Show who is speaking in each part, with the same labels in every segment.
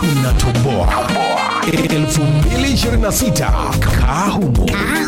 Speaker 1: tunatoboa 2026 kahumo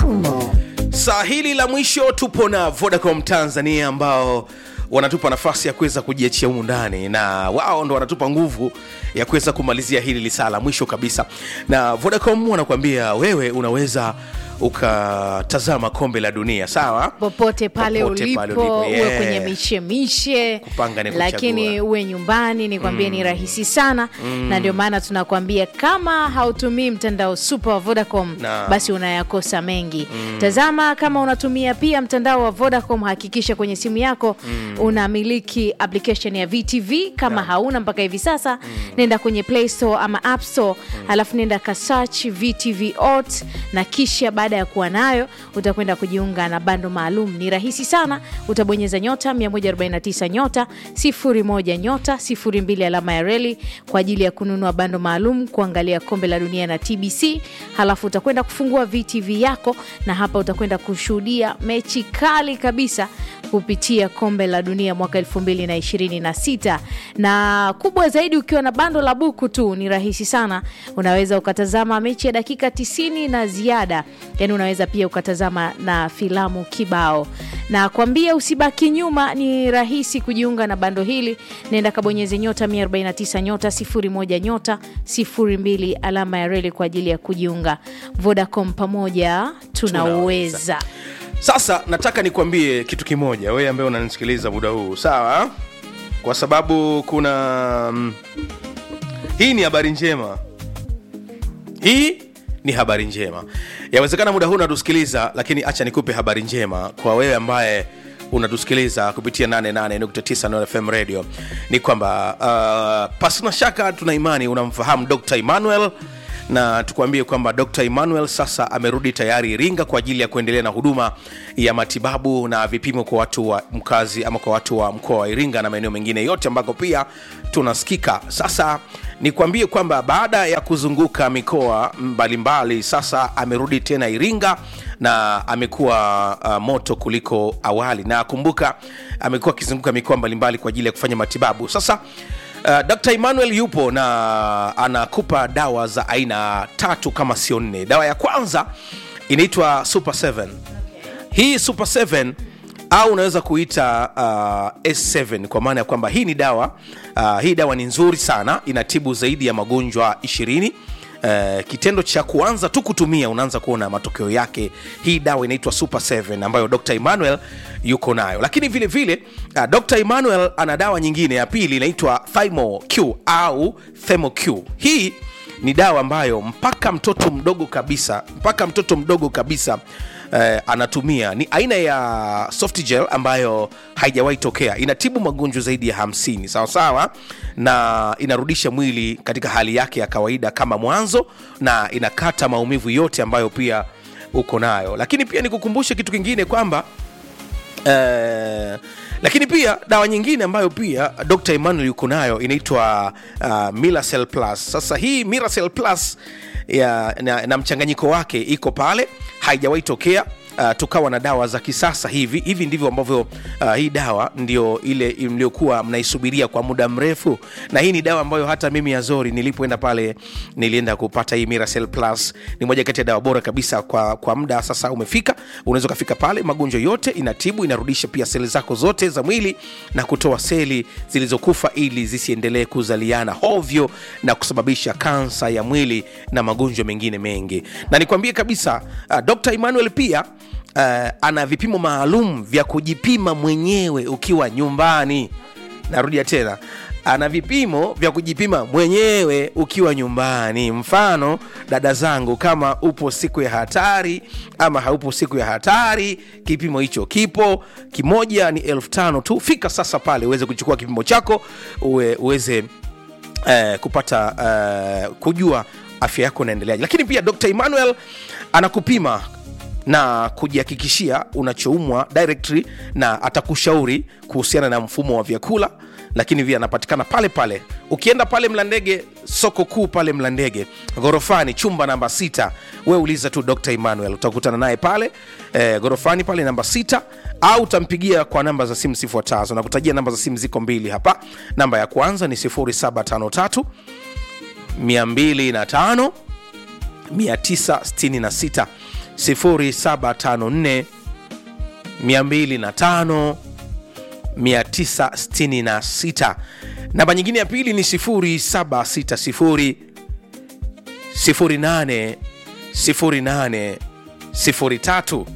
Speaker 2: saa hili la mwisho tupo na vodacom tanzania ambao wanatupa nafasi ya kuweza kujiachia humu ndani na wao ndo wanatupa nguvu ya kuweza kumalizia hili lisaa la mwisho kabisa na vodacom wanakuambia wewe unaweza ukatazama kombe la dunia sawa
Speaker 3: popote pale
Speaker 2: Popote
Speaker 3: ulipo,
Speaker 2: pale ulipo,
Speaker 3: uwe
Speaker 2: yeah.
Speaker 3: kwenye mishemishe
Speaker 2: Kupanga ni kuchagua.
Speaker 3: lakini uwe nyumbani nikwambie ni rahisi sana na ndio maana tunakwambia kama hautumii mtandao super wa vodacom
Speaker 2: Na.
Speaker 3: basi unayakosa mengi tazama kama unatumia pia mtandao wa vodacom hakikisha kwenye simu yako unamiliki application ya vtv kama hauna mpaka hivi sasa nenda kwenye play store ama app store alafu nenda kasearch vtv ot na kisha baada ya kuwa nayo utakwenda kujiunga na bando maalum ni rahisi sana utabonyeza nyota 149 nyota 01 nyota 02 alama ya reli kwa ajili ya kununua bando maalum kuangalia kombe la dunia na tbc halafu utakwenda kufungua vtv yako na hapa utakwenda kushuhudia mechi kali kabisa kupitia kombe la dunia mwaka 2026 na kubwa zaidi ukiwa na bando la buku tu ni rahisi sana unaweza ukatazama mechi ya dakika 90 na ziada yani unaweza pia ukatazama na filamu kibao na kwambia usibaki nyuma ni rahisi kujiunga na bando hili nenda kabonyeze nyota 149 nyota 01 nyota 02 alama ya reli kwa ajili ya kujiunga vodacom pamoja tunauweza
Speaker 2: sasa nataka nikwambie kitu kimoja wewe ambaye unanisikiliza muda huu sawa kwa sababu kuna mm, hii ni habari njema hii ni habari njema yawezekana muda huu unatusikiliza lakini acha nikupe habari njema kwa wewe ambaye unatusikiliza kupitia 88.9 Nord fm radio ni kwamba uh, pasina shaka tuna imani unamfahamu dr emmanuel na tukuambie kwamba dr emmanuel sasa amerudi tayari iringa kwa ajili ya kuendelea na huduma ya matibabu na vipimo kwa watu wa mkazi ama kwa watu wa mkoa wa iringa na maeneo mengine yote ambako pia tunasikika sasa nikwambie kwamba baada ya kuzunguka mikoa mbalimbali sasa amerudi tena iringa na amekuwa uh, moto kuliko awali na kumbuka amekuwa akizunguka mikoa mbalimbali kwa ajili ya kufanya matibabu sasa Uh, dr emmanuel yupo na anakupa dawa za aina tatu kama sio nne dawa ya kwanza inaitwa super 7 hii super 7 au unaweza kuita uh, s7 kwa maana ya kwamba hii ni dawa uh, hii dawa ni nzuri sana inatibu zaidi ya magonjwa 20 Uh, kitendo cha kuanza tu kutumia unaanza kuona matokeo yake hii dawa inaitwa super 7 ambayo dr emmanuel yuko nayo lakini vile vile uh, dr emmanuel ana dawa nyingine ya pili inaitwa thymo q au themo q hii ni dawa ambayo mpaka mtoto mdogo kabisa mpaka mtoto mdogo kabisa eh, anatumia ni aina ya soft gel ambayo haijawahi tokea inatibu magonjwa zaidi ya 50 sawa sawa na inarudisha mwili katika hali yake ya kawaida kama mwanzo na inakata maumivu yote ambayo pia uko nayo lakini pia nikukumbushe kitu kingine kwamba Eh, lakini pia dawa nyingine ambayo pia dr emmanuel yuko nayo inaitwa uh, miracel plus sasa hii miracel plus ya, na, na mchanganyiko wake iko pale haijawahi tokea Uh, tukawa na dawa za kisasa hivi hivi ndivyo ambavyo uh, hii dawa ndio ile mliokuwa mnaisubiria kwa muda mrefu na hii ni dawa ambayo hata mimi azori nilipoenda pale nilienda kupata hii miracel plus ni moja kati ya dawa bora kabisa kwa, kwa muda sasa umefika unaweza ukafika pale magonjwa yote inatibu inarudisha pia seli zako zote za mwili na kutoa seli zilizokufa ili zisiendelee kuzaliana hovyo na kusababisha kansa ya mwili na magonjwa mengine mengi na nikwambie kabisa uh, dr emmanuel pia uh, ana vipimo maalum vya kujipima mwenyewe ukiwa nyumbani narudia tena ana vipimo vya kujipima mwenyewe ukiwa nyumbani mfano dada zangu kama upo siku ya hatari ama haupo siku ya hatari kipimo hicho kipo kimoja ni elfu tano tu fika sasa pale uweze kuchukua kipimo chako uwe, uweze eh, kupata eh, kujua afya yako inaendeleaje lakini pia dr emmanuel anakupima na kujihakikishia unachoumwa directly na atakushauri kuhusiana na mfumo wa vyakula lakini pia anapatikana pale pale ukienda pale mlandege soko kuu pale mlandege ghorofani chumba namba sita we uliza tu dr emmanuel utakutana naye pale e, ghorofani pale namba sita au utampigia kwa namba za simu zifuatazo nakutajia namba za simu ziko mbili hapa namba ya kwanza ni 0753 205 966 0754 205 966 namba nyingine ya pili ni 0760 08 08 03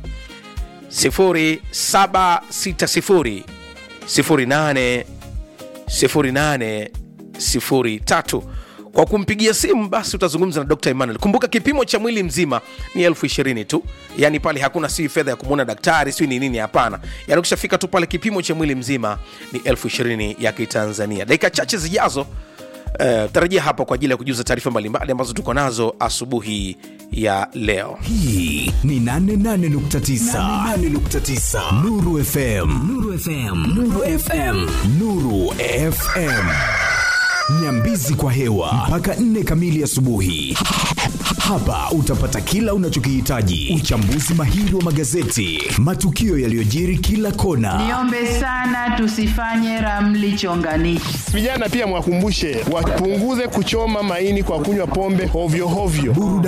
Speaker 2: 0760 08 08 03 kwa kumpigia simu basi utazungumza na dr emmanuel kumbuka kipimo cha mwili mzima ni elfu ishirini tu yaani pale hakuna si fedha ya kumwona daktari si ni nini hapana yaani ukishafika tu pale kipimo cha mwili mzima ni elfu ishirini ya kitanzania dakika chache zijazo Uh, tarajia hapa kwa ajili ya kujuza taarifa mbalimbali ambazo tuko nazo asubuhi ya leo
Speaker 1: hii ni 88.9 88.9 Nuru FM Nuru FM Nuru FM Nuru FM Nyambizi kwa hewa mpaka 4 kamili asubuhi. Hapa utapata kila unachokihitaji: uchambuzi mahiri wa magazeti, matukio yaliyojiri kila kona,
Speaker 4: Niombe sana tusifanye ramli chonganishi.
Speaker 5: Vijana pia mwakumbushe wapunguze kuchoma maini kwa kunywa pombe hovyo hovyo.
Speaker 1: burudani